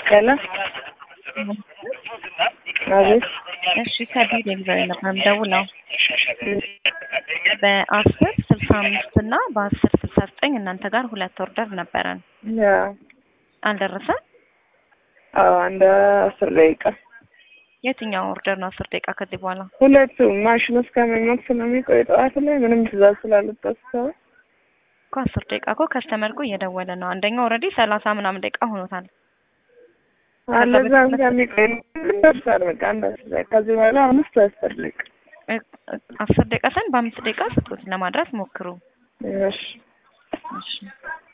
ሄሎ አቤት እሺ ከቢል ዴሊቨሪ ነበር የምደውለው በአስር ስልሳ አምስት እና በአስር ስልሳ ዘጠኝ እናንተ ጋር ሁለት ኦርደር ነበረን ያ አልደረሰም አዎ አንድ አስር ደቂቃ የትኛው ኦርደር ነው አስር ደቂቃ ከዚህ በኋላ ሁለቱም ማሽኑ እስከሚሞቅ ስለሚቆይ ጠዋት ላይ ምንም ትእዛዝ ስላልወጣ ሰው እኮ አስር ደቂቃ እኮ ከስተመር እኮ እየደወለ ነው አንደኛው ኦልሬዲ ሰላሳ ምናምን ደቂቃ ሆኖታል አለዛ እስከሚቆይ ደርሳል። በቃ አንድ አስር ደቂቃ ከዚህ በኋላ አምስት አስር ደቂቃ እ- እ- አስር ደቂቃ ሳይሆን በአምስት ደቂቃ ስጡት ለማድረስ ሞክሩ እሺ እሺ